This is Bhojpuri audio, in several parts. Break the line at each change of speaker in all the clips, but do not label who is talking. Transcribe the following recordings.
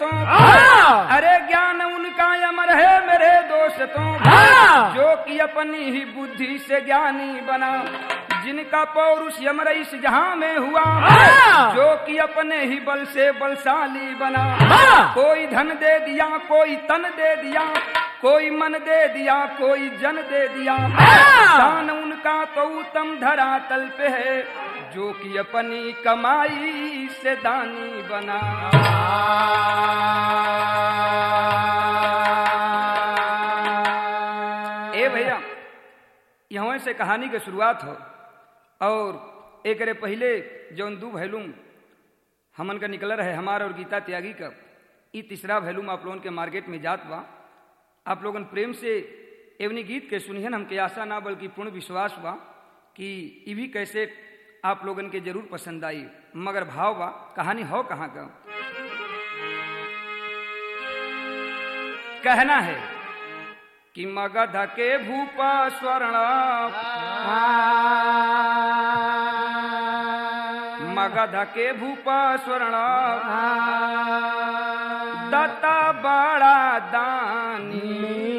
दोस्तों
हाँ।
अरे ज्ञान उनका अमर है मेरे दोस्तों
हाँ।
जो कि अपनी ही बुद्धि से ज्ञानी बना जिनका पौरुष यमर इस जहां में हुआ
हाँ।
जो कि अपने ही बल से बलशाली बना
हाँ।
कोई धन दे दिया कोई तन दे दिया कोई मन दे दिया कोई जन दे दिया
हाँ।
दान उनका तो उत्तम धरातल पे है जो कि अपनी कमाई से दानी बना ए भैया यहाँ से कहानी के शुरुआत हो और एक रे पहले जौन दू भैलूम हमन का निकल रहे हमार और गीता त्यागी का ई तीसरा भैलूम आप लोगन के मार्केट में जात बा आप लोगन प्रेम से एवनी गीत के सुनिहन हमके आशा ना बल्कि पूर्ण विश्वास बा कि ई भी कैसे आप लोगन के जरूर पसंद आई मगर भाव बा कहानी हो कहाँ का कहना है कि मगध के भूपा स्वर्ण मगध के भूपा स्वर्ण दत्ता बड़ा दानी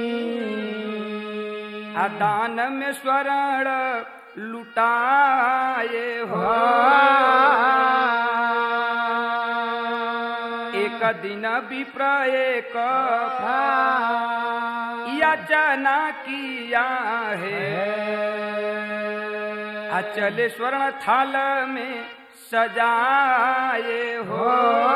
आ दान में स्वर्ण लुटाए हो एक दिन विप्र एक याचना किया है अचल स्वर्ण थाल में सजाए हो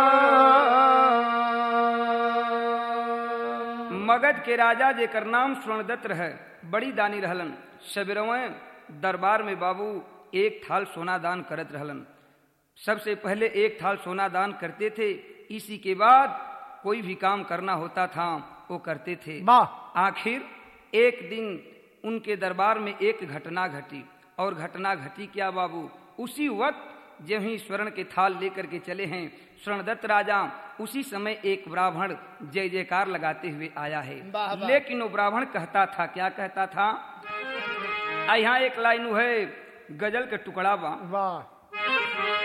मगध के राजा जेकर नाम स्वर्णदत्त रहे बड़ी दानी रहलन सबेरवे दरबार में बाबू एक थाल सोना दान करत रहलन सबसे पहले एक थाल सोना दान करते थे इसी के बाद कोई भी काम करना होता था वो करते थे
वाह
आखिर एक दिन उनके दरबार में एक घटना घटी और घटना घटी क्या बाबू उसी वक्त जब ही स्वर्ण के थाल लेकर के चले हैं स्वर्णदत्त राजा उसी समय एक ब्राह्मण जय जयकार लगाते हुए आया है
वाह, वाह।
लेकिन वो ब्राह्मण कहता था क्या कहता था आ यहाँ एक लाइन है गजल के टुकड़ा बा
वाह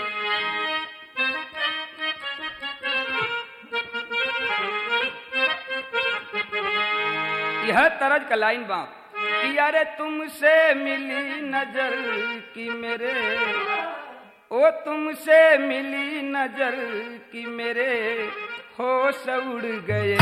यह तरज का लाइन बा कि अरे तुमसे मिली नजर की मेरे ओ तुमसे मिली नजर की मेरे होश उड़ गए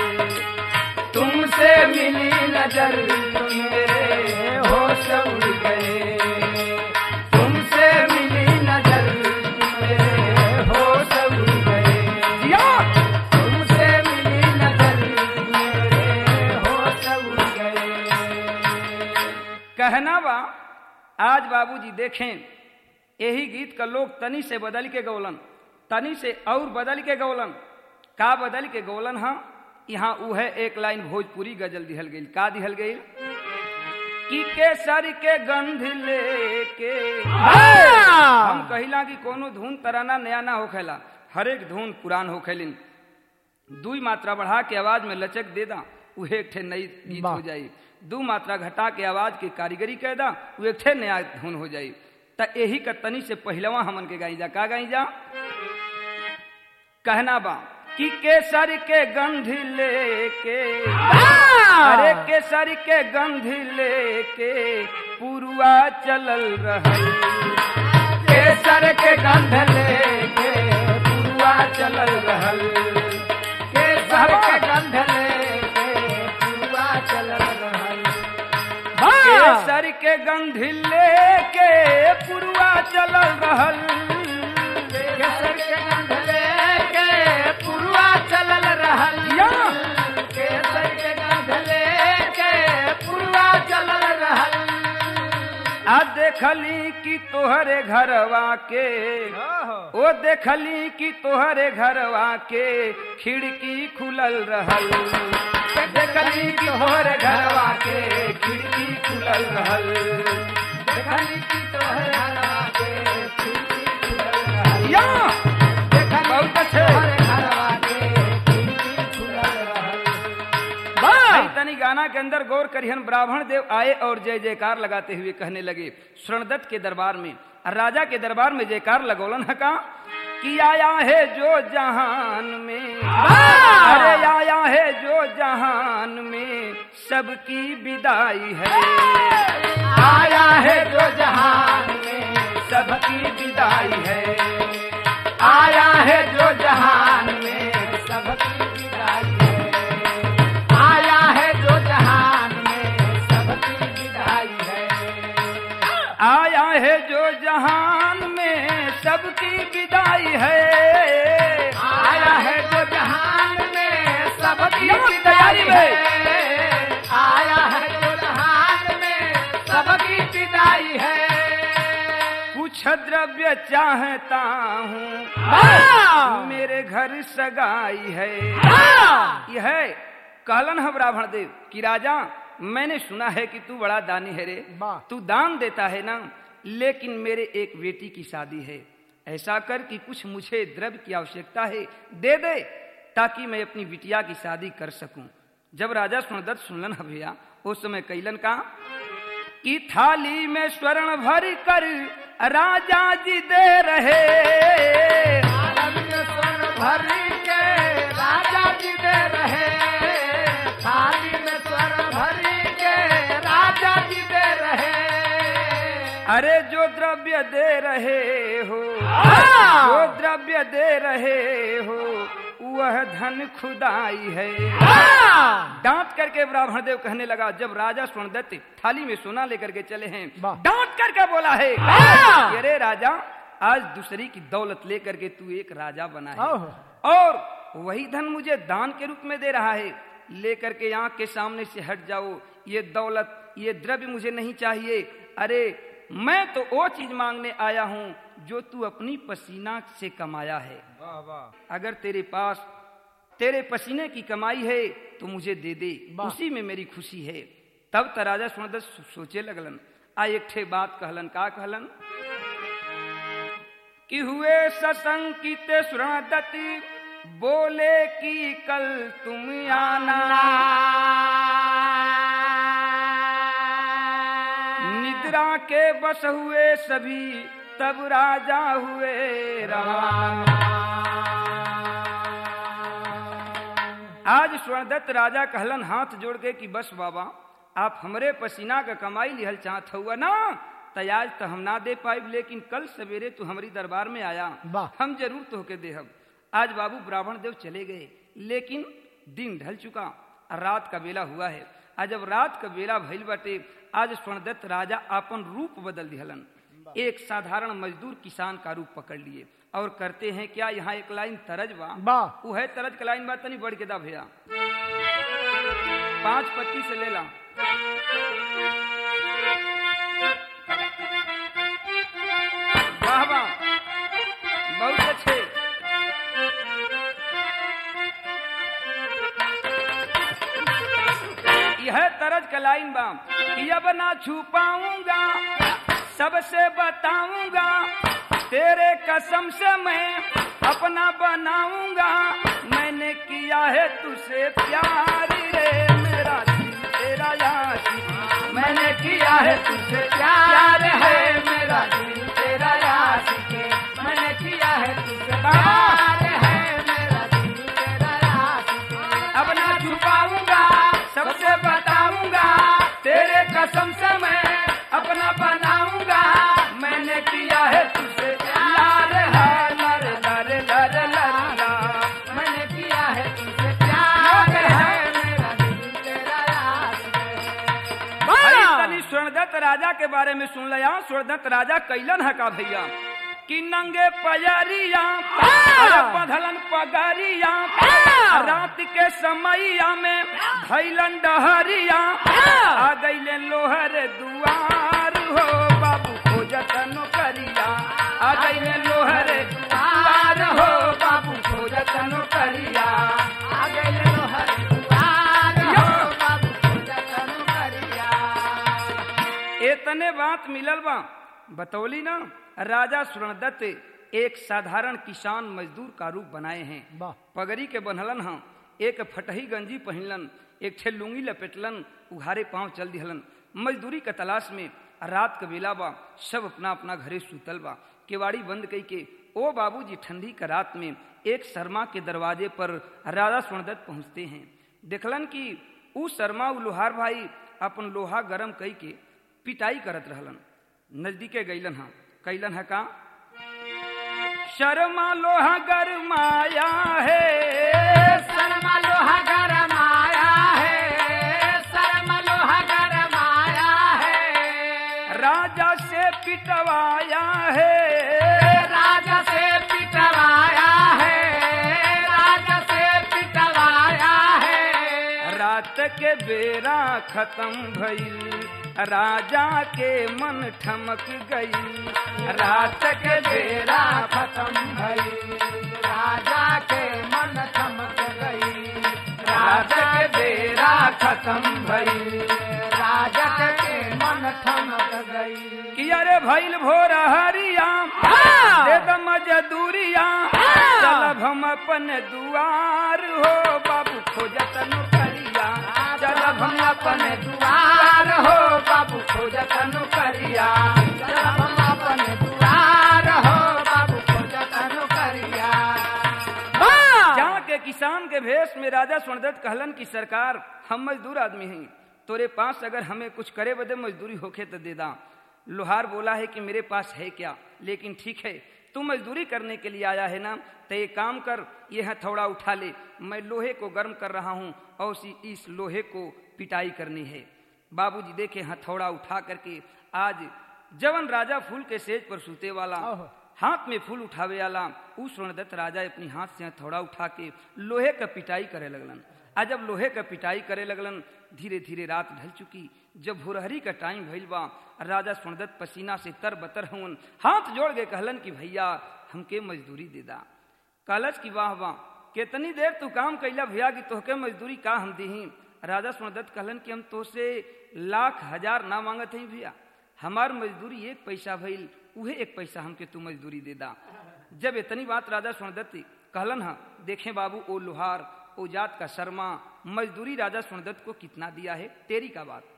तुमसे मिली नजर की मेरे होश उड़ गए तुमसे मिली नजर की मेरे होश उड़ गए जिया! तुमसे मिली नजर मेरे होश उड़ गए कहना बा आज बाबूजी देखें यही गीत का लोग तनी से बदल के गौलन तनी से और बदल के गौलन का बदल के गौलन हाँ यहाँ ऊ है एक लाइन भोजपुरी गजल दिहल गई का दिहल गई कि केसर के गंध लेके हम कहिला कि कोनो धुन तराना नया ना होखेला हर एक धुन पुरान होखेलिन दुई मात्रा बढ़ा के आवाज में लचक दे दा उहे एक ठे नई गीत
वाह।
हो जाई दू मात्रा घटा के आवाज की कारीगरी कह दा उ एक ठे नया धुन हो जाई त यही का तनी से पहलवा हमन के गाई जा का गाई जा कहना बा कि केसर के गंध लेके अरे केसर के गंध लेके पुरुआ चलल रहल केसर के गंध लेके पुरुआ चलल रहल केसर के गंध लेके पुरुआ चलल रहल केसर के गंध लेके पुरुआ चलल रहल केसर के गंध लेके पुरुआ चलल रहल केसर के गंध लेके पुरुआ चलल रहल आ देखली कि तोहरे घरवा के ओ देखली कि तोहरे घरवा के खिड़की खुलल रहल देखली कि तोहरे घरवा के खिड़की खुलल रहल देखली कि तोहरे घरवा के खिड़की खुलल रहल या बहुत अच्छे भाई तनी गाना के अंदर गौर करिहन ब्राह्मण देव आए और जय जयकार लगाते हुए कहने लगे स्वर्णदत्त के दरबार में और राजा के दरबार में जयकार लगौलन है का कि आया है जो जहान में
वाह!
अरे आया है जो जहान में सबकी विदाई है आया है जो जहान में सबकी विदाई है आया है जो जहान में सबकी विदाई है आया है जो जहान में सबकी विदाई है आया है जो जहान में सबकी विदाई है आया है जो जहान में सबकी विदाई है आया है जो जहान में सबकी विदाई है कुछ द्रव्य चाहता हूँ
वाह!
मेरे घर सगाई है
वाह!
यह है कहलन है ब्राह्मण देव कि राजा मैंने सुना है कि तू बड़ा दानी है रे
वाह!
तू दान देता है ना लेकिन मेरे एक बेटी की शादी है ऐसा कर कि कुछ मुझे द्रव्य की आवश्यकता है दे दे ताकि मैं अपनी बिटिया की शादी कर सकूं जब राजा सुनदत्त सुनलन है भैया उस समय कैलन का कि थाली में स्वर्ण भर कर राजा जी दे रहे भर के राजा जी दे रहे थाली में स्वर्ण भर के राजा जी दे रहे अरे जो द्रव्य दे रहे हो जो द्रव्य दे रहे हो वह धन खुदाई है डांट करके ब्राह्मण देव कहने लगा जब राजा सुनदत्त थाली में सोना लेकर के चले हैं
वाह।
डांट करके बोला है
वाह।
अरे राजा आज दूसरी की दौलत लेकर के तू एक राजा बना है
ओह।
और वही धन मुझे दान के रूप में दे रहा है लेकर के आंख के सामने से हट जाओ ये दौलत ये द्रव्य मुझे नहीं चाहिए अरे मैं तो वो चीज मांगने आया हूँ जो तू अपनी पसीना से कमाया है अगर तेरे पास तेरे पसीने की कमाई है तो मुझे दे दे
वाह।
उसी में मेरी खुशी है तब त राजा सुनदत सो- सोचे लगलन आ एक ठे बात कहलन का कहलन कि हुए सशंकित सुरणदत्ति बोले कि कल तुम आना निद्रा के बस हुए सभी तब राजा हुए रवाना आज स्वर्णदत्त राजा कहलन हाथ जोड़ के कि बस बाबा आप हमरे पसीना का कमाई लिहल चाहत हुआ ना त आज तो हम ना दे पाइब लेकिन कल सवेरे तू हमारी दरबार में आया
वाह।
हम जरूर तोहके देहब आज बाबू ब्राह्मण देव चले गए लेकिन दिन ढल चुका और रात का बेला हुआ है आज जब रात का बेला भइल बाटे आज स्वर्णदत्त राजा अपन रूप बदल दिहलन एक साधारण मजदूर किसान का रूप पकड़ लिए और करते हैं क्या यहाँ एक लाइन तरज बा
वाह
वो है तरज का लाइन बात नहीं बढ़ के दा भैया पांच पत्ती से ले ला वाह वाह बहुत अच्छे यह तरज का लाइन बा कि अब ना छुपाऊंगा सबसे बताऊंगा तेरे कसम से मैं अपना बनाऊंगा मैंने किया है तुझसे प्यार रे मेरा दिल तेरा यार मैंने किया है तुझसे प्यार है मेरा दिल तेरा यार मैंने किया है तुझसे प्यार है मेरा दिल तेरा यार अब ना छुपाऊंगा सबसे बताऊंगा तेरे कसम से मैं अपना बनाऊंगा मैंने किया है तुझसे प्यार है लर लर लर लर ला। मैंने किया है तुझसे प्यार है मेरा दिल तेरा यार भाई तनी स्वर्णदत्त राजा के बारे में सुन लिया स्वर्णदत्त राजा कैलन है का भैया कि नंगे पयरिया अरे बधलन पगरिया रात के समैया में भैलन डहरिया आ गईले लोहर दुआर हो बाबू खोजत नौकरिया आ गईले लोहर दुआर हो बाबू खोजत नौकरिया आ गईले लोहर दुआर हो बाबू खोजत नौकरिया एतने बात मिलल बा बतौली ना राजा सुरणदत्त एक साधारण किसान मजदूर का रूप बनाए हैं
वाह
पगड़ी के बनहलन हम एक फटही गंजी पहिनलन एक ठे लुंगी लपेटलन उघारे पांव चल दिहलन मजदूरी के तलाश में रात के बेला बा सब अपना अपना घरे सुतल बा केवाड़ी बंद कई के ओ बाबूजी ठंडी का रात में एक शर्मा के दरवाजे पर राजा सुनदत्त पहुंचते हैं देखलन कि ऊ शर्मा उ लोहार भाई अपन लोहा गरम कई के पिटाई करत रहलन नजदीके गईलन हा कैलन है का शर्मा लोहा गरमाया है
शर्मा लोहा गरमाया है शर्मा लोहा गरमाया है
राजा से पिटवाया है
राजा से पिटवाया है राजा से पिटवाया है
रात के बेरा खत्म भइल राजा के मन ठमक गई रात के बेरा खत्म भइल
राजा के मन चमक गई
रात के बेरा खत्म भइल
राजा के मन थमक गई
कि अरे भइल भोर हरिया
हाँ।
दे द मजदूरिया
हाँ।
चलब हम अपन दुआर हो बाबू खोजत नौकरिया चलब हम अपन दुआर हो बाबू खोजत नौकरिया
जब हम अपन दुआर हो बाबू खोजत नौकरिया
जहाँ के किसान के भेष में राजा सुनदत्त कहलन की सरकार हम मजदूर आदमी हैं तोरे पास अगर हमें कुछ करे बदे मजदूरी होखे तो दे दा लोहार बोला है कि मेरे पास है क्या लेकिन ठीक है तू मजदूरी करने के लिए आया है ना तो ये काम कर ये हथौड़ा उठा ले मैं लोहे को गर्म कर रहा हूँ और इसी इस लोहे को पिटाई करनी है बाबूजी देखे हथौड़ा उठा करके आज जवन राजा फूल के सेज पर सूते वाला हाथ में फूल उठावे वाला उ स्वर्णदत्त राजा अपनी हाथ से हथौड़ा उठा के लोहे का पिटाई करे लगलन आ जब लोहे का पिटाई करे लगलन धीरे धीरे रात ढल चुकी जब भोरहरी का टाइम भइल बा राजा स्वर्णदत्त पसीना से तर बतर हवन हाथ जोड़ के कहलन कि भैया हमके मजदूरी दे दा कहलस कि वाह वाह कितनी देर तू काम कैला भैया कि तोहके मजदूरी का हम दीही राजा स्वर्णदत्त कहलन कि हम तोसे लाख हजार ना मांगत हई भैया हमार मजदूरी एक पैसा भइल उहे एक पैसा हमके तू मजदूरी दे दा जब इतनी बात राजा सुनदत्त कहलन हा देखें बाबू ओ लोहार ओ जात का शर्मा मजदूरी राजा सुनदत्त को कितना दिया है तेरी का बात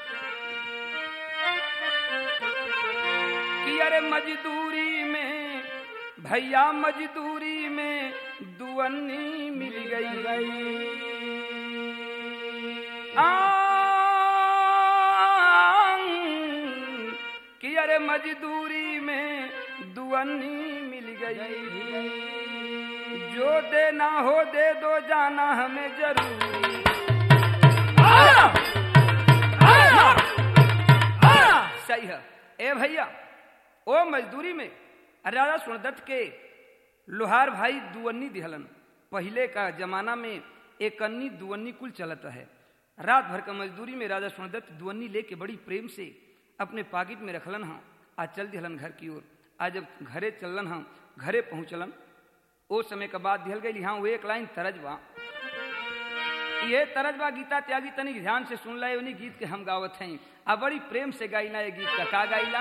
कि अरे मजदूरी में भैया मजदूरी में दुअन्नी मिल गई गई आंग, कि अरे मजदूरी में दुअन्नी मिल गई जो देना हो दे दो जाना हमें जरूरी सही है ए भैया ओ मजदूरी में राजा सुनदत्त के लोहार भाई दुअन्नी दिहलन पहले का जमाना में एक अन्नी दुअन्नी कुल चलत है रात भर का मजदूरी में राजा सुनदत्त दुअन्नी लेके बड़ी प्रेम से अपने पाकिट में रखलन हाँ आज चल दिहलन घर की ओर आज जब घरे चलन हाँ घरे पहुँचलन ओ समय का बाद दिहल गई हाँ वो एक लाइन तरज बा ये तरज बा गीता त्यागी तनी ध्यान से सुन ला उन्हीं गीत के हम गावत हैं आ बड़ी प्रेम से गाइला ये गीत का का गाइला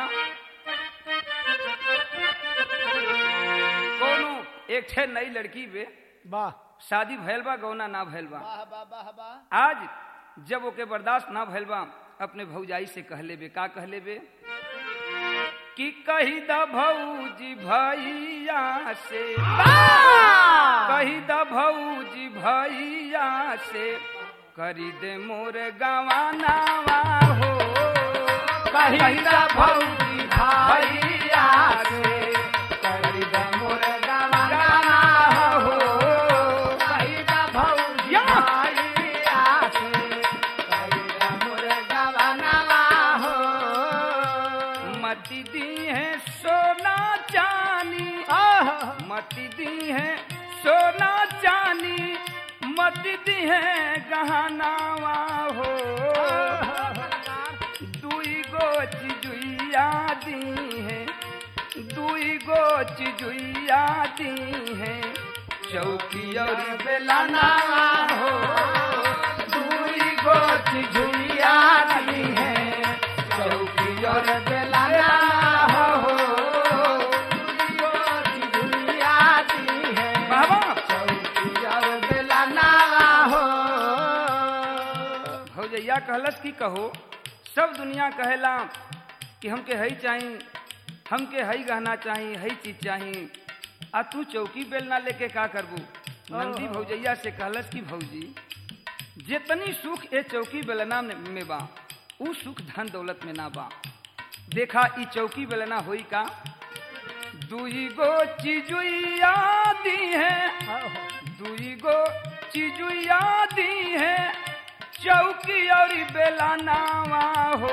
कोनो एक ठे नई लड़की बे
वाह
शादी भैल बा गौना ना भैल बा
वाह वाह वाह वाह
आज जब ओके बर्दाश्त ना भैल बा अपने भौजाई से कह लेबे का कह लेबे कि कही द भौजी भैया से कही द भौजी भैया से करी दे मोर गवानावा हो
कही द भौजी भैया से कही द मोर गवाना हो कही द भौजी
या।
भैया से कही द मोर गवाना हो
मती दी है सोना चानी
आह
मती दी है सोना चानी मत दी है गहनावा हो दुई गो चिजुइया दी है दुई गो चिजुइया दी है चौकी और बेलाना हो दुई गो चिजुइया दी है चौकी और बेलाना हो बाबा भौजैया कहलस की कहो सब दुनिया कहेला कि हमके हई चाही हमके हई गहना चाही हई चीज चाही आ तू चौकी बेलना लेके का करबू नंदी भौजैया से कहलस कि भौजी जितनी सुख ए चौकी बेलना में में बा ऊ सुख धन दौलत में ना बा देखा ई चौकी बेलना होई का दुई गो चिजुइया दी है दुई गो चिजुइया दी है चौकी और बेलनावा हो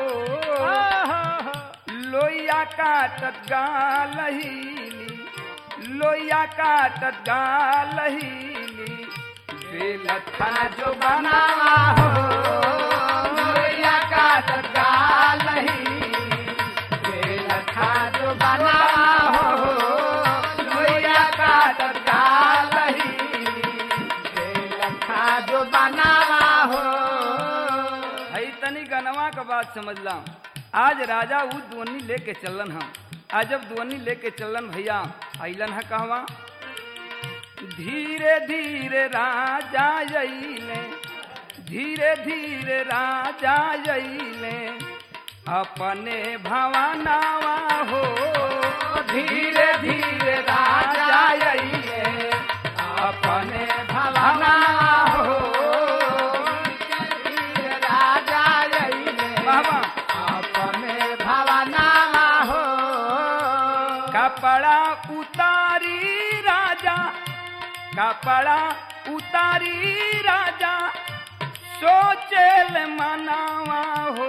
लोइया काटत गालहीली लोइया काटत गालहीली बेलथा जो बनावा हो लोइया काटत गालहीली बेलथा जो बनावा हो लोइया काटत गालहीली बेलथा जो बनावा हो हई तनी गनवा का बात समझला आज राजा उ दुवनी लेके चलन हम आज जब दुवनी लेके चलन भैया अइलन है कहवा धीरे धीरे राजा अइले धीरे धीरे राजा अइले अपने भवनावा हो धीरे धीरे राजा अइले अपने भवनावा हो राजा अइले बाबा अपने भवनावा हो कपड़ा उतारी राजा कपड़ा उतारी राजा सोचेल मनावा हो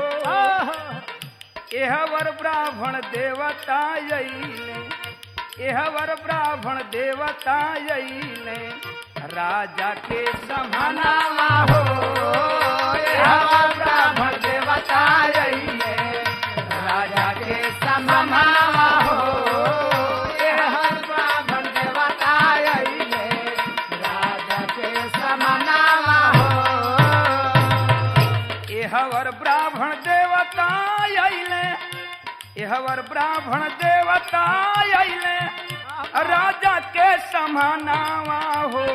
एहवर ब्राह्मण देवता अइले एहवर ब्राह्मण देवता अइले राजा के समानावा हो एहवर ब्राह्मण देवता अइले राजा के समानावा हो एहवर ब्राह्मण देवता अइले राजा के समानावा हो एहवर ब्राह्मण देवता अइले एहवर ब्राह्मण देवता अइले राजा के समानावा हो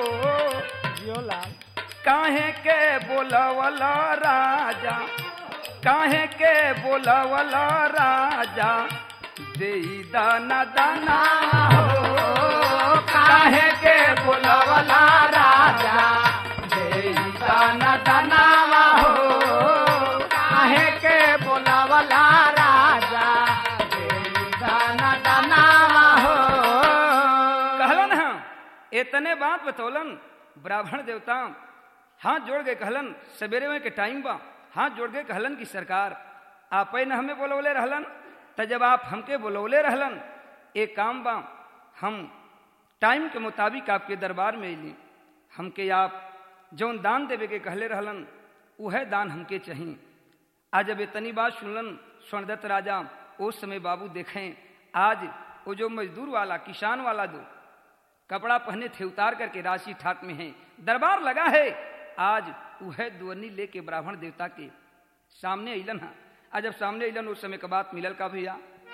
काहे के बोलवल राजा काहे के बोलवल राजा देई दाना दाना हो काहे के बोलवल राजा देई दाना दाना हो काहे के बोलवल राजा देई दाना दाना हो कहलन हम इतने बात बतौलन ब्राह्मण देवता हाथ जोड़ के कहलन सवेरे में के टाइम बा हाथ जोड़ के कहलन की सरकार आप न हमें बोलौले रहलन त जब आप हमके बोलौले रहलन एक काम बा हम टाइम के मुताबिक आपके दरबार में अली हमके आप जौन दान देवे के कहले रहलन उहे दान हमके चाहिए आज जब इतनी बात सुनलन स्वर्णदत्त राजा उस समय बाबू देखें आज वो जो मजदूर वाला किसान वाला दो कपड़ा पहने थे उतार करके राशि ठाट में है दरबार लगा है आज वह दुअनी लेके ब्राह्मण देवता के सामने अलन है आज जब सामने अलन उस समय का बात मिलल का भैया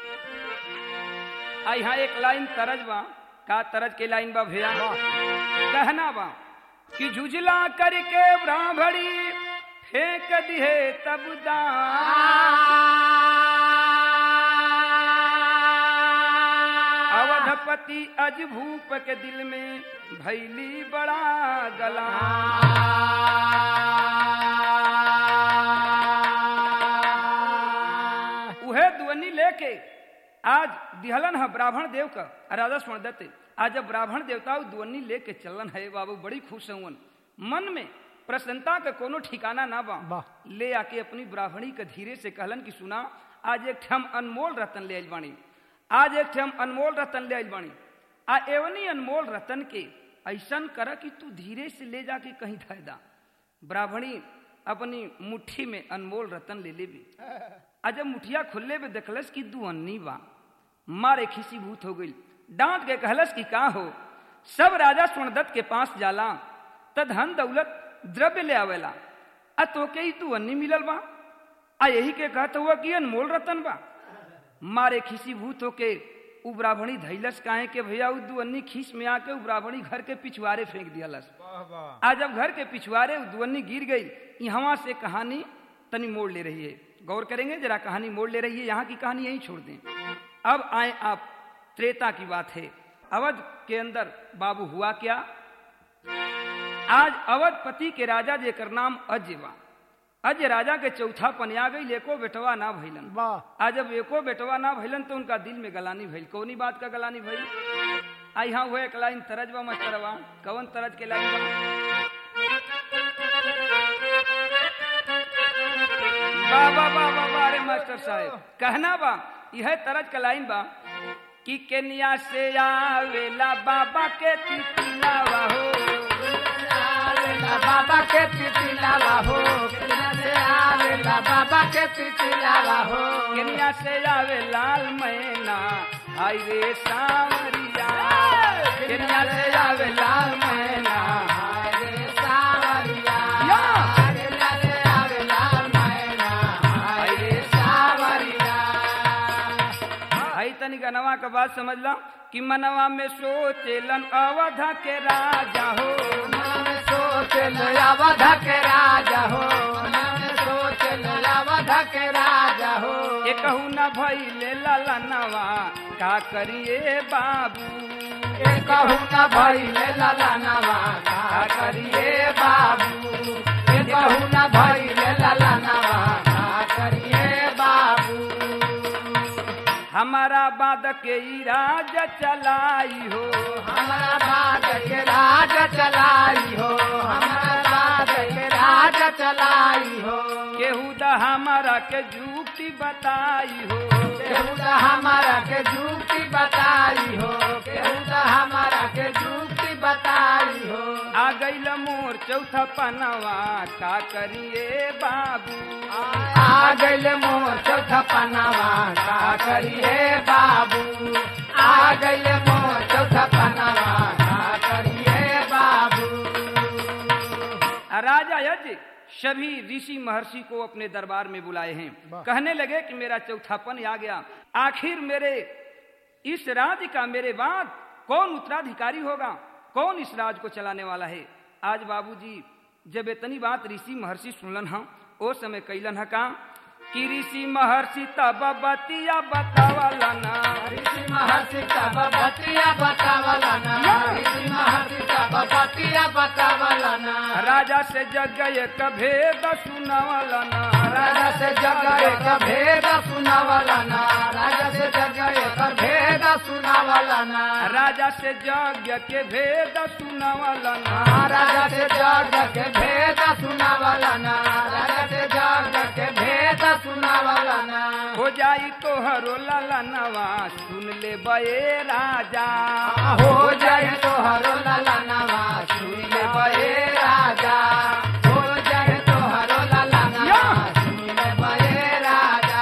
आ यहाँ एक लाइन तरज बा का तरज के लाइन बा भैया कहना बा कि झुझला करके ब्राह्मणी फेंक दिहे तब अवधपति अज भूप के दिल में भैली बड़ा गला उहे ध्वनि लेके आज दिहलन है ब्राह्मण देव का राजा स्वर्ण दत्त आज जब ब्राह्मण देवता ध्वनि लेके चलन है बाबू बड़ी खुश हवन मन में प्रसन्नता का कोनो ठिकाना ना बा ले आके अपनी ब्राह्मणी के धीरे से कहलन कि सुना आज एक ठम अनमोल रतन ले आइल बाणी आज एक ठम अनमोल रतन ले आइल बाणी आ एवनी अनमोल रतन के ऐसन कर कि तू धीरे से ले जाके कहीं धैदा ब्राह्मणी अपनी मुट्ठी में अनमोल रतन ले ले भी आ जब मुठिया खुलले में देखलस कि दू अन्नी बा मारे खिसी भूत हो गई डांट के कहलस कि का हो सब राजा स्वर्णदत्त के पास जाला त धन दौलत द्रव्य ले आवेला आ तोके ही तू अन्नी मिलल बा आ यही के कहत हुआ कि अनमोल रतन बा मारे खिसी भूत होके उ ब्राह्मणी धैलस काहे के भैया उ दुअन्नी खींच में आके उ ब्राह्मणी घर के पिछवारे फेंक दियालस आ जब घर के पिछवारे उ दुअन्नी गिर गई यहाँ से कहानी तनी मोड़ ले रही है गौर करेंगे जरा कहानी मोड़ ले रही है यहाँ की कहानी यहीं छोड़ दें अब आए आप त्रेता की बात है अवध के अंदर बाबू हुआ क्या आज अवधपति के राजा जेकर नाम अजय बा अजय राजा के चौथा पनिया गई एको बेटवा ना भइलन
वाह
आज जब एको बेटवा ना भइलन तो उनका दिल में गलानी भइल कौनी बात का गलानी भइल आ यहाँ हुए एक लाइन तरज बा मास्टरवा कवन तरज के लाइन बा बा बा बा बा बा अरे मास्टर साहब कहना बा यह तरज का लाइन बा कि केनिया से आवेला बाबा के तितिलावा हो
आवेला बाबा के तितिलावा हो केनिया से आवेला बाबा के तितिलावा हो
केनिया से आवे लाल मैना हाय रे सावरिया केनिया से आवे लाल मैना
हाय रे सावरिया
या।
केनिया से आवेला मैना हाय रे सावरिया
आई तनी गनवा का बात समझ ला कि मनवा में सोचेलन अवधा के राजा हो
मन सोच अवध के राजा हो मन सोच अवध के राजा हो
ये कहू न भइले ललनवा का करिए बाबू
ए कहू न भइले ललनवा का करिए बाबू ए कहू न भइले ललनवा का करिए बाबू
हमारा बाद के ई राज चलाई हो
हमारा बात के राज चलाई हो हमारा बात के राज चलाई हो
केहू द हमारा के जुक्ति बताई हो
केहू त हमारा के जुक्ति बताई हो केहू त हमारा के जुक्ति बताई हो
आ गईल मोर चौथा पनवा का करिए बाबू
आ गइल मोर चौथा पनावा का करिए बाबू आ गइल मोर चौथा पनावा का करिए बाबू
आ राजा यज्ञ सभी ऋषि महर्षि को अपने दरबार में बुलाए हैं कहने लगे कि मेरा चौथापन आ गया आखिर मेरे इस राज्य का मेरे बाद कौन उत्तराधिकारी होगा कौन इस राज को चलाने वाला है आज बाबूजी जब इतनी बात ऋषि महर्षि सुनलन हम ओ समय कैलन है का कि ऋषि महर्षि तब बतिया बतावला ना
ऋषि महर्षि तब बतिया बतावला ना ऋषि महर्षि तब बतिया बतावला ना
राजा से जग एक भेद सुनवला ना
राजा से जग एक भेद सुनावला ना राजा से जग एक भेद सुनावला ना
राजा से यज्ञ के भेद सुनवला ना
राजा से जग के भेद सुनावला ना राजा से जग के भेद सुनावला ना
हो जाई तोहरो ललनवा सुन ले बे राजा
हो जाए तोहरो ललनवा सुन ले बे राजा हो जाए तोहरो ललनवा सुन ले बे राजा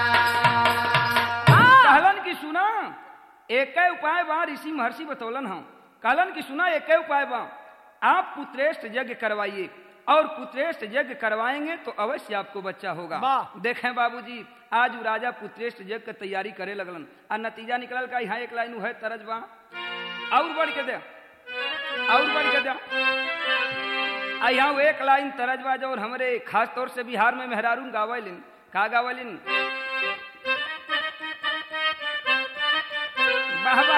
कहलन की सुना एक उपाय बा ऋषि महर्षि बतौलन हम कहलन की सुना एक उपाय बा आप पुत्रेष्ट यज्ञ करवाइए और पुत्रेष्ट यज्ञ करवाएंगे तो अवश्य आपको बच्चा होगा
वाह।
देखें बाबूजी आज उ राजा पुत्रेष्ट यज्ञ की तैयारी करे लगलन और नतीजा निकलल का यहाँ एक लाइन है तरज बा और बढ़ के दे और बढ़ के दे आ यहाँ वो एक लाइन तरज बा जो हमरे खास तौर से बिहार में मेहरारून गावलिन का गावलिन बाबा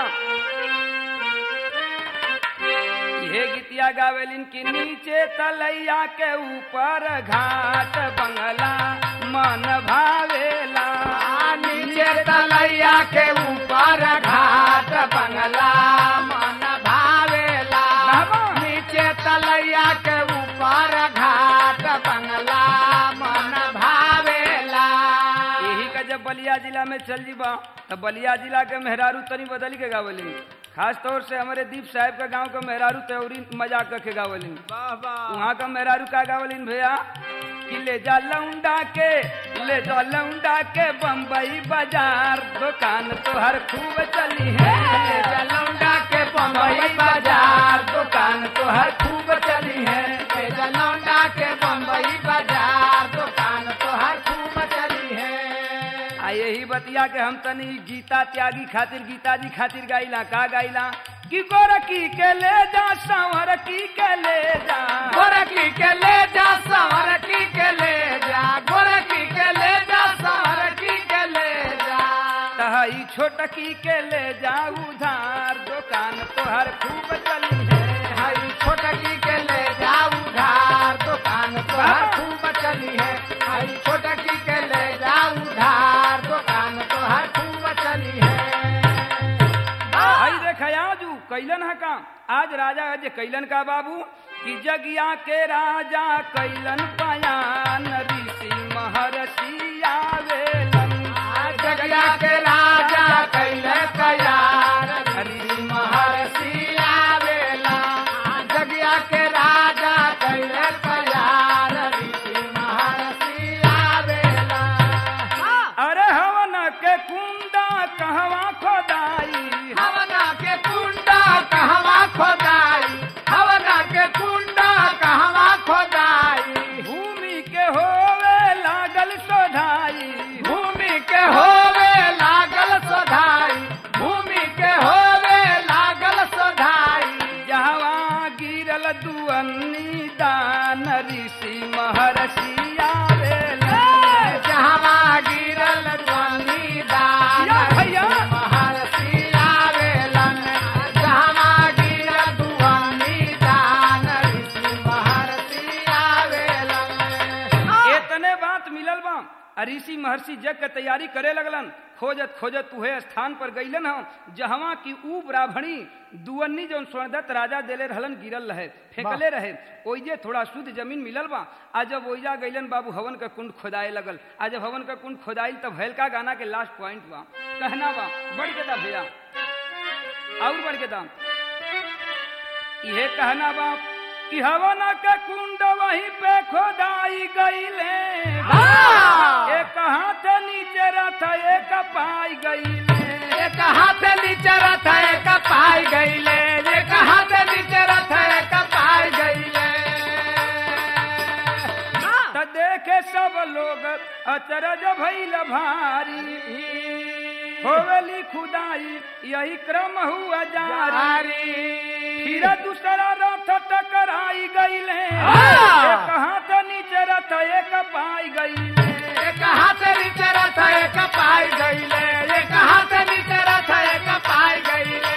ये गीतिया गावेलिन की नीचे तलैया के ऊपर घाट बंगला मन भावेला
नीचे तलैया के ऊपर घाट बंगला मन भावेला
बाबा।
नीचे तलैया के ऊपर घाट बंगला मन भावेला
यही का जब बलिया जिला में चल जीबा तो बलिया जिला के मेहरारू तनी बदल के गावलिन खास तौर से हमारे दीप साहब का गांव का मेहरारू त्योरी मजाक करके गावलिन वहाँ का मेहरारू का गावलिन भैया कि ले जा लौंडा के ले जा लौंडा के बम्बई बाजार दुकान तो हर खूब चली है
ले जा लौंडा के बम्बई बाजार दुकान तो हर खूब चली है ले जा लौंडा के बम्बई बाजार दुकान तो हर खूब चली है
आ यही बतिया के हम तनी गीता त्यागी खातिर गीता जी खातिर गाइला का गाइला कि गोरखी के ले जा संवरकी के ले जा
गोरखी के ले जा संवरकी के ले जा गोरखी के ले जा संवरकी के ले जा
तहई छोटकी के ले जा उधार दुकान
दुकान तोहर खूब चली है
हई छोटकी के ले जाऊ धार दुकान तोहर खूब चली है हई छोटकी के ले जाऊ धार दुकान तोहर खूब चली है
आई देख आजू कैलन है काम आज राजा अज कैलन का बाबू कि जगिया के राजा कैलन पयान ऋषि महर्षि आवेलन
जगया के राजा कैले तैयार हरि महर्षि आवेला जगया के राजा कैले तैयार ऋषि महर्षि आवेला
अरे हवन के कुंडा कहवा खोदाई
हवना के कुंडा कहवा खोदाई हवना के कुंडा कहवा खोदाई
भूमि के होवे लागल सोधाई
भूमि के होवे लागल सोधाई भूमि के होवे लागल सोधाई
जहवा गिरल दुअन्नी दान ऋषि महर्षि आवेलन
जहवा गिरल ध्वनि दान
या भैया।
महर्षि आवेलन जहवा गिरल ध्वनि दान ऋषि महर्षि आवेलन
इतने बात मिलल बा आ ऋषि महर्षि जग के तैयारी करे लगलन खोजत खोजत उहे स्थान पर गईलन हम जहवा की ऊ ब्राह्मणी दुअन्नी जौन स्वर्णदत्त राजा देले रहलन गिरल रहे फेंकले रहे ओइजे थोड़ा शुद्ध जमीन मिलल बा आ जब ओइजा गईलन बाबू हवन का कुंड खोदाए लगल आ जब हवन का कुंड खोदाइल तब हल्का गाना के लास्ट पॉइंट बा कहना बा बढ़ के दा भैया और बढ़ के दा यह कहना बा कि हवन का कुंड वहीं पे खोदाई गईले
हाँ।
एक हाथ नीचे रथ एक पाई गईले
एक हाथ नीचे रथ एक पाई गईले एक हाथ नीचे रथ एक पाई गईले
त देखे सब लोग अचरज भइल भारी होवेली खुदाई यही क्रम हुआ जारी फिर दूसरा रथ टकराई गईले
हाँ।
एक हाथ नीचे रथ एक पाई गईले
एक हाथ नीचे रथ एक पाई गईले एक हाथ नीचे रथ एक पाई गईले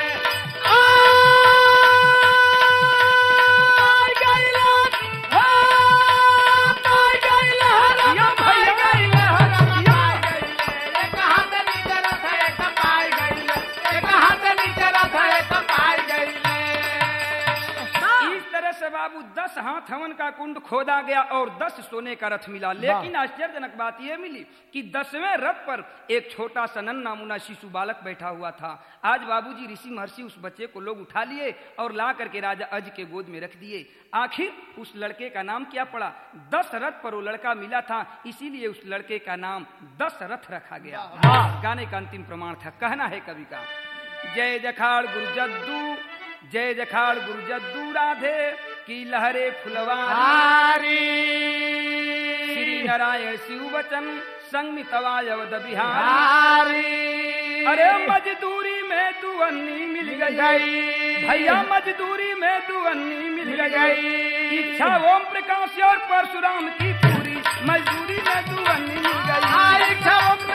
पाई गईले हो पाई गईले हो
या
पाई
भैया।
गईले हो पाई गईले एक हाथ नीचे रथ एक पाई गईले एक हाथ नीचे रथ एक पाई गईले
इस तरह से बाबू दस हाथ हवन का कुंड खोदा गया और दस सोने का रथ मिला लेकिन आश्चर्यजनक बात यह मिली कि दसवें रथ पर एक छोटा सा नन्ना मुन्ना शिशु बालक बैठा हुआ था आज बाबूजी ऋषि महर्षि उस बच्चे को लोग उठा लिए और ला करके राजा अज के गोद में रख दिए आखिर उस लड़के का नाम क्या पड़ा दस रथ पर वो लड़का मिला था इसीलिए उस लड़के का नाम दस रथ रखा गया गाने का अंतिम प्रमाण था कहना है कवि का जय जखाड़ गुरु जद्दू जय जखाड़ गुरु जद्दू राधे की लहरे फुलवारी श्री नारायण शिव वचन संगमितवायवद बिहारी अरे मजदूरी में दुअन्नी मिल गई भैया मजदूरी में दुअन्नी मिल गई इच्छा ओम प्रकाश और परशुराम की पूरी मजदूरी में दुअन्नी मिल गई
इच्छा